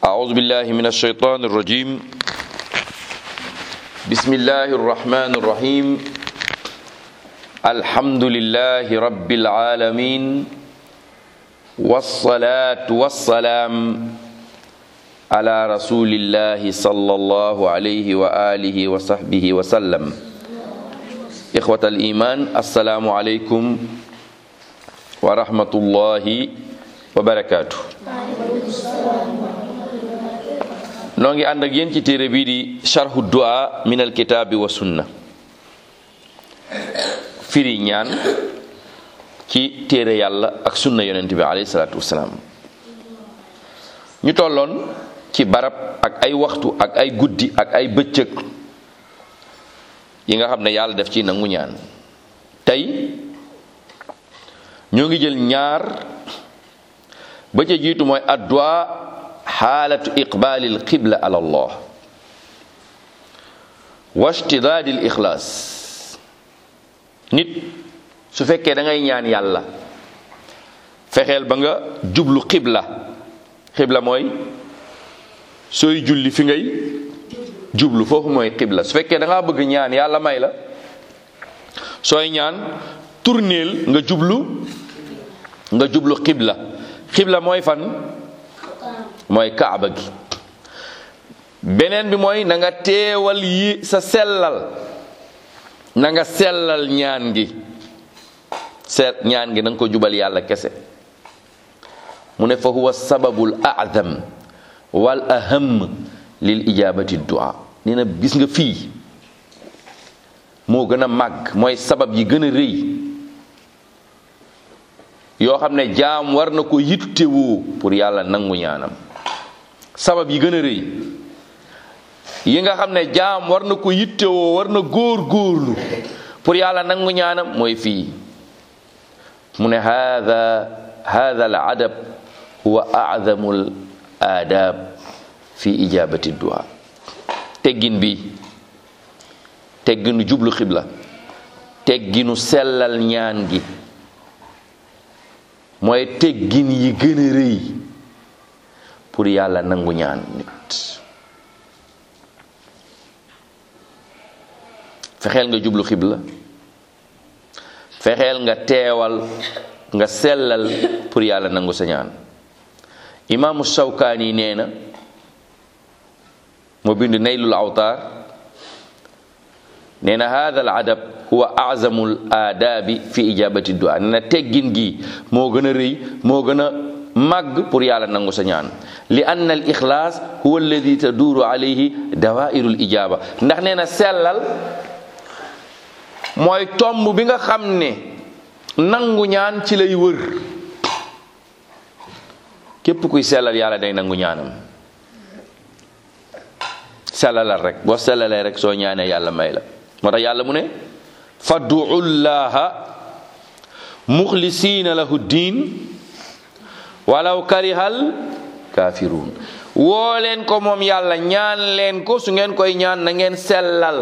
أعوذ بالله من الشيطان الرجيم بسم الله الرحمن الرحيم الحمد لله رب العالمين والصلاة والسلام على رسول الله صلى الله عليه وآله وصحبه وسلم إخوة الإيمان السلام عليكم ورحمة الله وبركاته noo ngi ànd ak yéen ci téere bii di charhu du'a min alkitaabi wa sunna firi ñaan ci téere yàlla ak sunna yonent bi alayhi salaatu wasalaam ñu tolloon ci barab ak ay waxtu ak ay guddi ak ay bëccëg yi nga xam ne yàlla def ci nangu ñaan tey ñoo ngi jël ñaar ba ca jiitu mooy addu'a xaalatu iqbaali alqibla ala allah wa ishtidaadi al ixlaas nit su fekkee da ngay ñaan yàlla fexeel ba nga jublu xibla xibla mooy sooy julli fi ngay jublu foofu mooy xibla su fekkee da ngaa bëgg ñaan yàlla may la sooy ñaan tourneel nga jublu nga jublu xibla xibla mooy fan mooy kaaba gi beneen bi mooy na nga teewal yi sa sellal na nga sellal ñaan gi seet ñaan gi na nga ko jubal yàlla kese mu ne fa huwa sababul a'zam wal aham lil ijabati du'a nee na gis nga fii moo gën a màgg mooy sabab yi gën a rëy yoo xam ne jaam war na ko yittewoo pour yàlla nangu ñaanam sabab yi gën a rëy yi nga xam ne jaam war na ko yittewoo war na góor góorlu pour yàlla nangu ñaanam mooy fii mu ne hada hada al adab huwa a'zamu al adab fi ijabati du'a teggin bi tegginu jublu xibla tegginu sellal ñaan gi mooy teggin yi gën a rëy pour yàlla nangu ñaan nit fexeel nga jublu xibla fexeel nga teewal nga sellal pour yàlla nangu sa ñaan imaamu Shawkaani nee na moo bind naylul awtaar nee na hada al adab huwa azamu al aadaabi fi ijabati du'a nee na teggin gi moo gën a rëy moo gën a màgg pour yàlla nangu sa ñaan li anna al ixlaas huwa alladi taduuru alayhi dawairu l ijaba ndax nee na sellal mooy tomb bi nga xam ne nangu ñaan ci lay wër képp kuy sellal yàlla day nangu ñaanam sellalal rek boo sellalee rek soo ñaanee yàlla may la moo tax yàlla mu ne fad'u llaha muxlisiina lahu diin walaw karihal kaafiruun woo leen ko moom yàlla ñaan leen ko su ngeen koy ñaan na ngeen sellal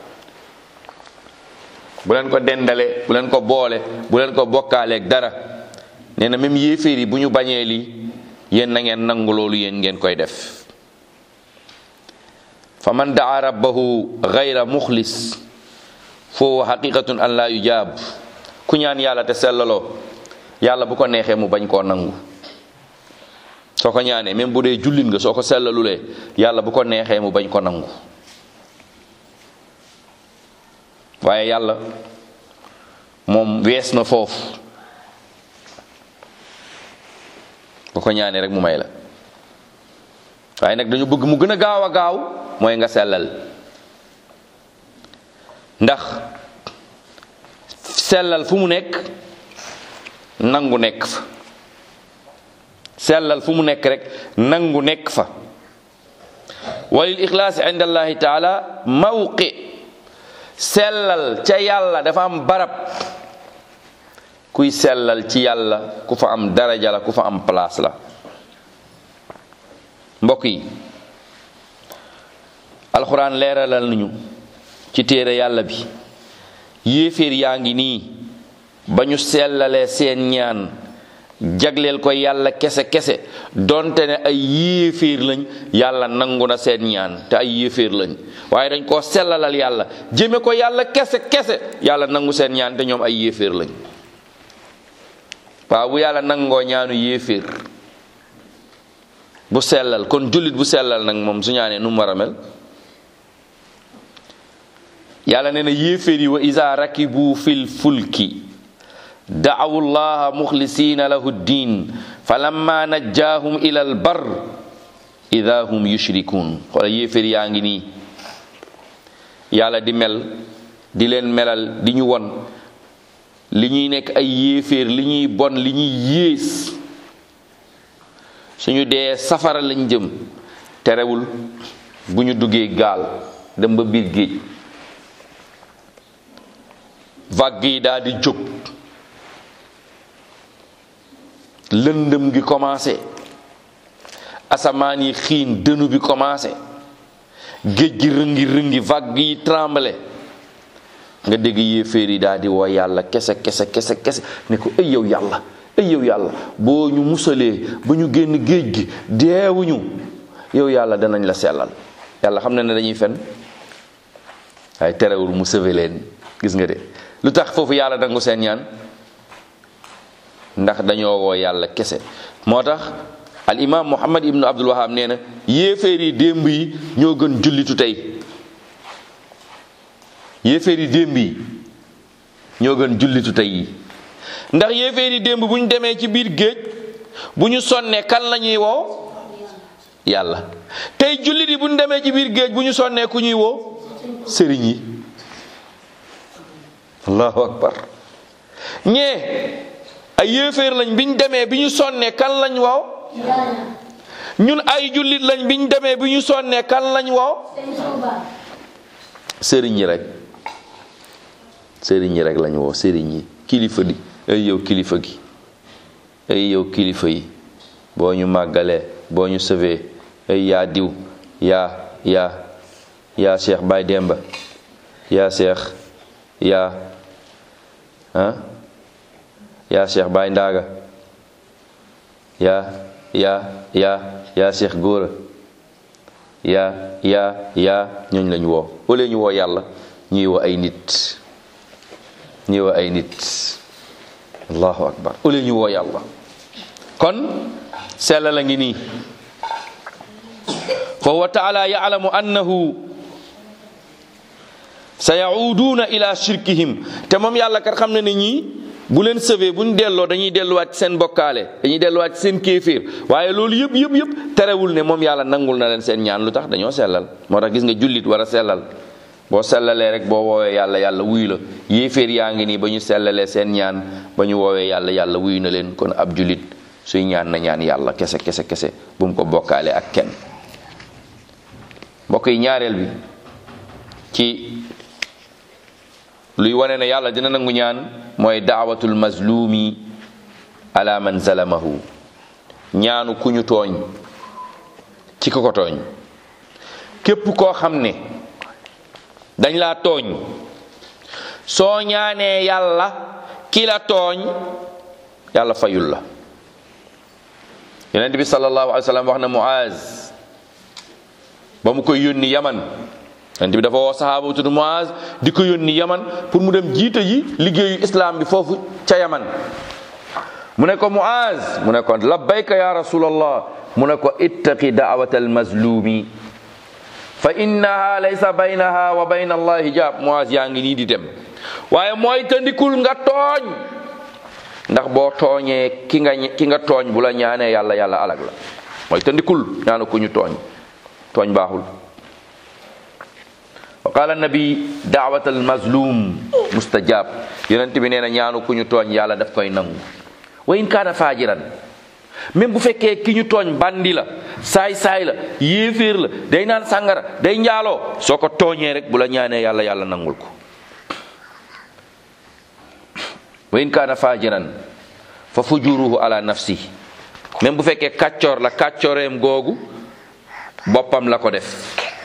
bu leen ko dendale bu leen ko boole bu leen ko bokkaaleeg dara nee na même yéeféer yi bu ñu bañee lii yéen na ngeen nangu loolu yéen ngeen koy def fa man daa rabbahu gayra muxlis foofu xaqiqatun an laa yujaab ku ñaan yàlla te sellaloo yàlla bu ko neexee mu bañ koo nangu soo ko ñaanee même bu dee jullit nga soo ko sellalulee yàlla bu ko neexee mu bañ ko nangu waaye yàlla moom wees na foofu bu ko ñaanee rek mu may la waaye nag dañu bëgg mu gën a gaaw a gaaw mooy nga sellal ndax sellal fu mu nekk nangu nekk fa sellal fu mu nekk rek nangu nekk fa walil ixlaasi inda allahi taala mawqi sellal ca yàlla dafa am barab kuy sellal ci yàlla ku fa am daraja la ku fa am place la mbokk yi alxuraan leeralal nañu ci téere yàlla bi yéeféer yaa ngi nii ba ñu sellalee seen ñaan jagleel ko yàlla kese kese donte ne ay yéeféer lañ yàlla nangu na seen ñaan te ay yéeféer lañ waaye dañ koo sellalal yàlla jëme ko yàlla kese kese yàlla nangu seen ñaan te ñoom ay yéeféer lañ waaw bu yàlla nangoo ñaanu yéeféer bu sellal kon jullit bu sellal nag moom su ñaanee nu mu war a mel yàlla nee na yéeféer yi wa isa rakibu fil fulki daawu llaha muxlisina lahu ddin fa lamma najjaahum ila al bar ida hum yushrikun xoola yéeféer yaa ngi nii yàlla di mel di leen melal di ñu won li ñuy nekk ay yéeféer li ñuy bon li ñuy yées suñu dee safara lañ jëm terewul bu ñu duggee gaal dem ba biir géej vague yi daal di jóg lëndëm gi commencé asamaan yi xiin dënu bi commencé géej gi rëngi rëngi vague yi tremblé nga dégg yéeféer yi daal di woo yàlla kese kese kese kese ne ko ay yow yàlla ay yow yàlla boo ñu musalee ba ñu génn géej gi deewuñu yow yàlla danañ la sellal yàlla xam na ne dañuy fen waaye terewul mu sauvé leen gis nga de lu tax foofu yàlla dangu seen ñaan ndax dañoo woo yàlla kese moo tax al imam muhammad ibnu abdul wahab nee na yéeféer yi démb yi ñoo gën jullitu tey yéeféer yi démb yi ñoo gën jullitu tey yi ndax yéeféer yi démb bu ñu demee ci biir géej bu ñu sonnee kan la ñuy woo yàlla tey jullit yi bu ñu demee ci biir géej bu ñu sonnee ku ñuy woo sëriñ yi allahu akbar ñee ay yéeféer lañ bi ñu demee bi ñu sonnee kan lañ woo ñun ay jullit lañ bi ñu demee bi ñu sonnee kan lañ woo sëriñ yi rek sëriñ yi rek lañ woo sëriñ yi kilifa di ay yow kilifa gi ay yow kilifa yi boo ñu màggalee boo ñu sëvee ay yaa diw yaa yaa yaa Cheikh Baye Demba yaa Cheikh yaa ah yaa Cheikh Baye Ndaaga yaa yaa yaa yaa Cheikh Góora yaa yaa yaa ñooñ lañu woo wala ñu woo yàlla ñuy woo ay nit ñuy woo ay nit allahu akbar wala ñu woo yàlla kon sella la ngi nii fa huwa taala ya'lamu annahu sa yauduuna ila shirkihim te moom yàlla kat xam na ne ñii bu leen sëvee bu ñu delloo dañuy delluwaat ci seen bokkaale dañuy delluwaat ci seen kéeféer waaye loolu yëpp yëpp yëpp terewul ne moom yàlla nangul na leen seen ñaan lu tax dañoo sellal moo tax gis nga jullit war a sellal boo sellalee rek boo woowee yàlla yàlla wuyu la yéeféer yaa ngi nii ba ñu sellalee seen ñaan ba ñu woowee yàlla yàlla wuyu na leen kon ab jullit suy ñaan na ñaan yàlla kese kese kese bu mu ko bokkaale ak kenn mbokk yi ñaareel bi ci luy wane ne yàlla dina nangu ñaan mooy daawatul mazlumi ala man zalamahu ñaanu ku ñu tooñ ci ko ko tooñ képp koo xam ne dañ laa tooñ soo ñaanee yàlla ki la tooñ yàlla fayul la yonent bi sallallahu alayhi wa sallam wax na Muaz ba mu koy yónni yaman yonent bi dafa woo sahaaba bu tudd Muaz di ko yónni yaman pour mu dem jiite ji liggéeyu islam bi foofu ca yaman mu ne ko Muaz mu ne ko labbayka ya rasulallah mu ne ko ittaqi daawata almazlumi fa innaha laysa baynaha wa bayna allah hijab Muaz yaa ngi nii di dem waaye mooy tandikul nga tooñ ndax boo tooñee ki nga ki nga tooñ bu la ñaanee yàlla yàlla alag la mooy tandikul ñaanu ku ñu tooñ tooñ baaxul wa qala nabi daawat al mazlum mustajab yonent bi nee na ñaanu ku ñu tooñ yàlla daf koy nangu wa in kaana faajiran même bu fekkee ki ñu tooñ bandi la saay saay la yéeféer la day naan sàngara day njaaloo soo ko tooñee rek bu la ñaanee yàlla yàlla nangul ko wa in kaana fajiran fa fujuruhu ala nafsi même bu fekkee kàccoor la kàccooreem googu boppam la ko def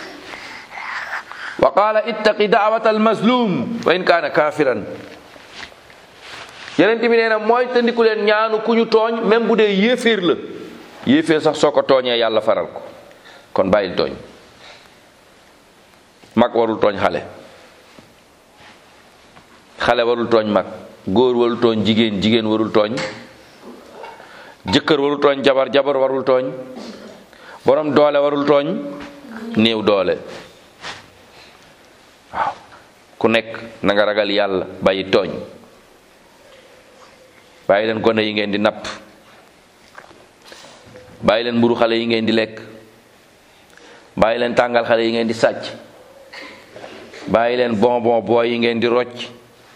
wa qaala ittaqi daawata almazlum wa in kaana kafiran yeneen bi nee na mooy tandiku leen ñaanu ku ñu tooñ même bu dee yéeféer la yéeféer sax soo ko tooñee yàlla faral ko kon bàyyil tooñ mag warul tooñ xale xale warul tooñ mag góor warul tooñ jigéen jigéen warul tooñ jëkkër warul tooñ jabar jabar warul tooñ borom doole warul tooñ néew doole waaw ku nekk na nga ragal yàlla bàyyi tooñ bàyyi leen gone yi ngeen di napp bàyyi leen mburu xale yi ngeen di lekk bàyyi leen tàngal xale yi ngeen di sàcc bàyyi leen bonbon booy yi ngeen di rocc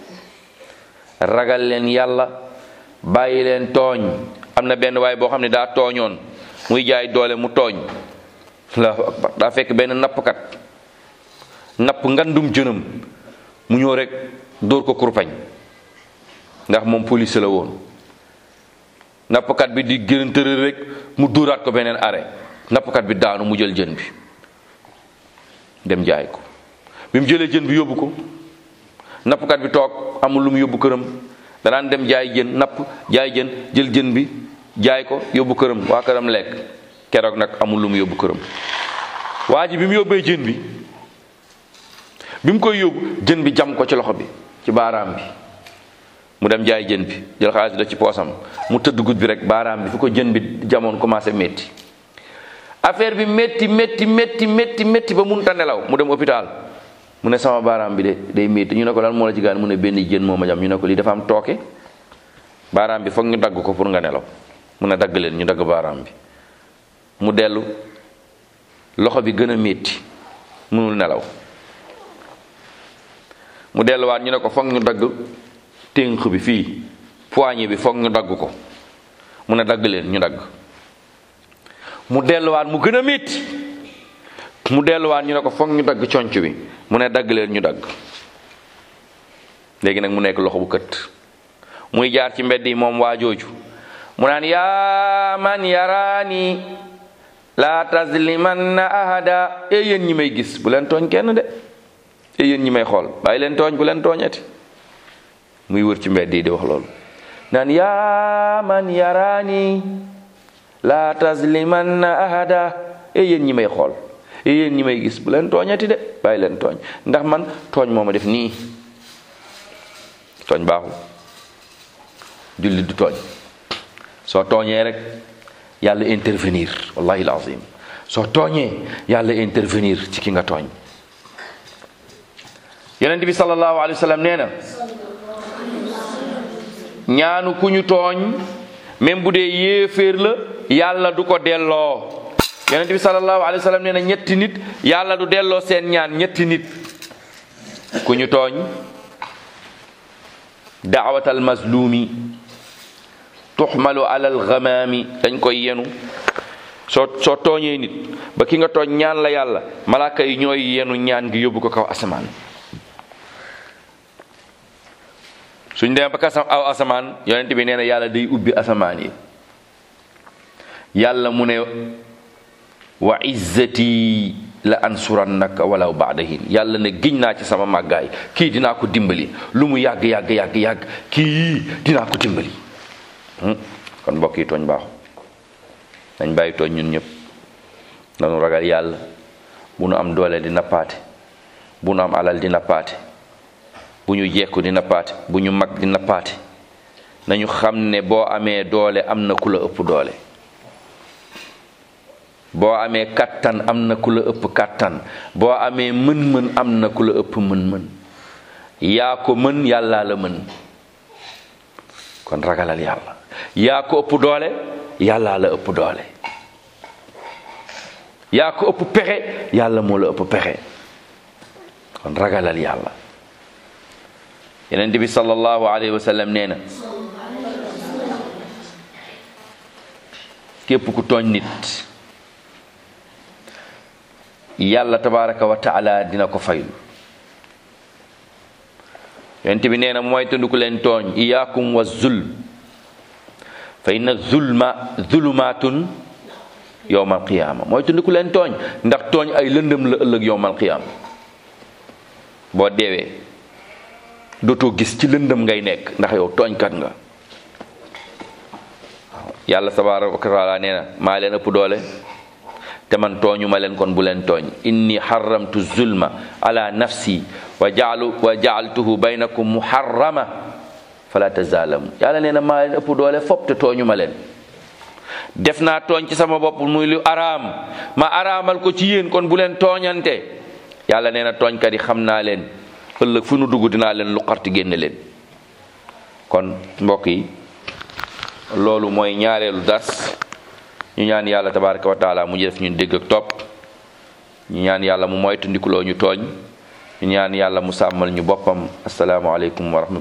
ragal leen yàlla bàyyi leen tooñ am na benn waay boo xam ne daa tooñoon muy jaay doole mu tooñ allahu akbar daa fekk benn nappkat napp ngandum jënam mu ñëw rek dóor ko kurpañ ndax moom police la woon nappkat bi di gën tërër rek mu dóoraat ko beneen arrêt nappkat bi daanu mu jël jën bi dem jaay ko bi mu jëlee jën bi yóbbu ko nappkat bi toog amul lu mu yóbbu këram danaan dem jaay jën napp jaay jën jël jën bi jaay ko yóbbu këram waa këram lekk keroog nag amul lu mu yóbbu këram waa ji bi mu yóbbee jën bi bi mu koy yóbbu jën bi jam ko ci loxo bi ci baaraam bi mu dem jaay jën bi jël xaalis bi def ci poosam mu tëdd guddi bi rek baaraam bi fi ko jën bi jamoon commencé métti affaire bi métti métti métti métti métti ba munta nelaw mu dem hôpital mu ne sama baaraam bi de day métti ñu ne ko lan moo la ci gaan mu ne benn jën moo ma jam ñu ne ko lii dafa am tooke baaraam bi foog ñu dagg ko pour nga nelaw mu ne dagg leen ñu dagg baaraam bi mu dellu loxo bi gën a métti mënul nelaw mu delluwaat ñu ne ko foog ñu dagg ténk bi fii poignée bi foog ñu dagg ko mu ne dagg leen ñu dagg mu delluwaat mu gën a métti mu delluwaat ñu ne ko foog ñu dagg conc bi mu ne dagg leen ñu dagg léegi nag mu nekk loxo bu kët muy jaar ci mbedd yi moom waa jooju mu naan yaa man yaraani laa tazlimanna ahada e yéen ñi may gis bu leen tooñ kenn de e yéen ñi may xool bàyyi leen tooñ bu leen tooñati muy wër ci mbedd yi di wax loolu naan yaa man yaraani laa tazlimanna ahada e yéen ñi may xool e yéen ñi may gis bu leen tooñati de bàyyi leen tooñ ndax man tooñ moo ma def nii tooñ baaxul jullit du tooñ soo tooñee rek yàlla intervenir wallahi alazim soo tooñee yàlla intervenir ci ki nga tooñ yonent bi sallallahu alayhi wa sallam nee na ñaanu ku ñu tooñ même bu dee yéeféer la yàlla du ko delloo yonent bi sallallahu alayhi wa sallam nee na ñetti nit yàlla du delloo seen ñaan ñetti nit ku ñu tooñ daawatal mazlumi tuxmalu alal gamaami dañ koy yenu soo soo tooñee nit ba ki nga tooñ ñaan la yàlla malaaka yi ñooy yenu ñaan gi yóbbu ko kaw asamaan suñ demee ba kasam aw asamaan yonent bi nee na yàlla day ubbi asamaan yi yàlla mu ne wa izzati la ansurannaka walaw baada hin yàlla ne giñ naa ci sama màggaay kii dinaa ko dimbali lu mu yàgg yàgg yàgg yàgg kii dinaa ko dimbali kon mbokk yi tooñ baaxu nañ bàyyi tooñ ñun ñëpp nanu ragal yàlla bu nu am doole di nappaate bu nu am alal di nappaate bu ñu jekku di nappaate bu ñu mag di nappaate nañu xam ne boo amee doole am na ku la ëpp doole boo amee kàttan am na ku la ëpp kàttan boo amee mën-mën am na ku la ëpp mën-mën yaa ko mën yàllaa la mën kon ragalal yàlla yaa ko ëpp doole yàllaa la ëpp doole yaa ko ëpp pexe yàlla moo la ëpp pexe kon ragalal yàlla yeneen bi sallallahu alayhi wa sallam nee na képp ku tooñ nit yàlla tabaraka wa taala dina ko faylu yonent bi nee na mooy tënduku leen tooñ iyaakum wa zulm fa inna zulma zulumaatun yowmal qiyaama mooy tënduku leen tooñ ndax tooñ ay lëndëm la ëllëg yowmal qiyaama boo deewee dootoo gis ci lëndëm ngay nekk ndax yow tooñkat nga waaw yàlla tabaraka wa taala nee na maa leen ëpp doole te man tooñu ma leen kon bu leen tooñ inni xaramtu zulma ala nafsi wa jaalu wa jaaltuhu baynakum muharrama fala tazalamu yàlla nee na maa leen ëpp doole fop te tooñu ma leen def naa tooñ ci sama bopp muy lu araam ma araamal ko ci yéen kon bu leen tooñante yàlla nee na tooñkat yi xam naa leen ëllëg fu nu dugg dinaa leen lu xarti génne leen kon mbokk yi loolu mooy ñaareelu dars ñu ñaan yàlla tabaraka wa taala mu def ñun dégg ak topp ñu ñaan yàlla mu moytandikuloo ñu tooñ ñu ñaan yàlla mu sàmmal ñu boppam asalaamualeykum wa rahmatulah